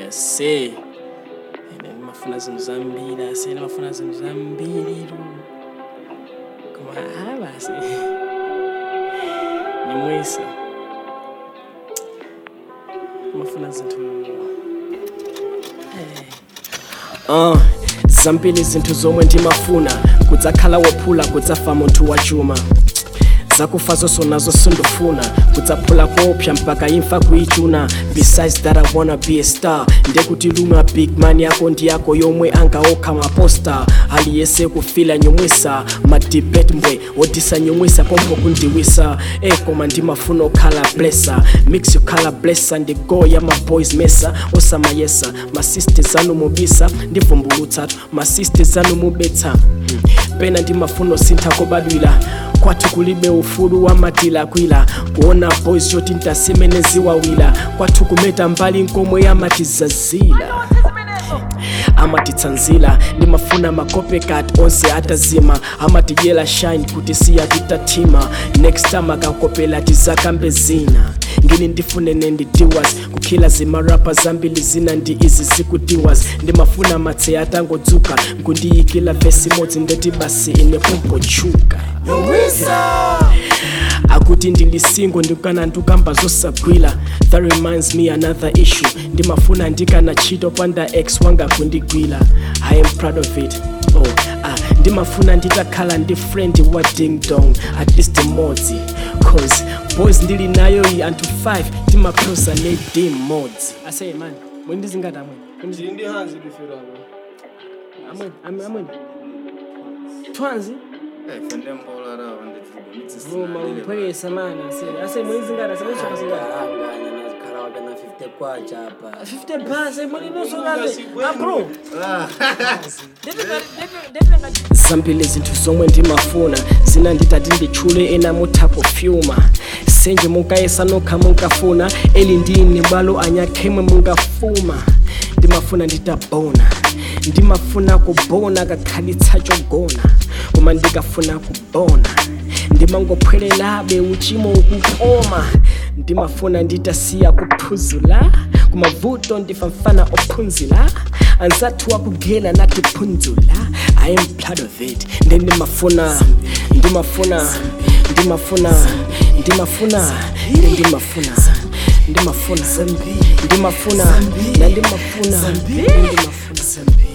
ase ene ndimafuna zinthu zambiri ase ndimafuna zinthu zambiri koma ah basi nimwisa ndimafuna zinthu uh, zambiri zinthu zomwe ndimafuna kudzakhala wophula kudzafa munthu wachuma zakufa zonso nazo sindofuna kudzaphula kopya mpaka imfa kuichuna besides that i wanna be a star ndekuti lumwa big man yako ndi yako yomwe angaokha maposta aliyese kufila nyumwisa madibet mbwe wodisa nyumwisa pompo kundiwisa e koma ndimafuna okhala blessa mix yokhala blessa ndi go ya maboys mesa osamayesa masisters anu mubisa ndivumbulutsatu masisters anu mubetsa hmm. pena ndimafuna osintha kobadwila kwathu kulibe ufulu wa matilakwila kuona boys choti ntasimeneziwawila kwathu kumeta mbali nkomwe yamatizazila amatitsanzila ndimafuna makopekat onse atazima amatidyela shine kuti siya titathima next time akakopela tizakambe zina ngini ndifunene ndi diwas kukhila zimarapa zambili zina ndi izi zikudiwas ndimafuna matse atangodzuka nkundiyikila vesi imodzi ndeti basi ine kumpochuka akuti ndilisingo ndikana ndikamba zosagwila that reminds me another issue ndimafuna ndikana chito panda ex wanga kundigwila i am proud of it oh, ah, ndimafuna nditakhala ndi friend wa ding dong at least modzi cause boys ndili nayo iyi anthu 5 timakrosa ne dim modzi aseye mani mweni ndizingati amweni ndi hanzi lifirano amweni amweni amweni twanzi fende mbola rawa vuma uphwekesa mani aseye aseye mweni zingati aseye mweni soka zingati anganya nazikhala na 50 kwacha apa 50 bhasi mweni nosokaze apro zambili zinthu zomwe ndimafuna zina nditati nditchule ena mutha kufyuma senje munkayesa nokha munkafuna eli ndine bwalo anyakhemwe munkafuma ndimafuna nditabona ndimafuna kubona kakhalitsa chogona koma ndikafuna kubona ndimangophwelelabe uchimo ukukoma ndimafuna nditasiya kuphuzula kumavuto ndifamfana ophunzila anzathu wakugela natiphunzula i am proud of it ndi ndimafuna ndimafuna ndimafuna ndimafuna ndi ndimafuna ndimafuna ndimafuna na ndimafuna ndi ndimafuna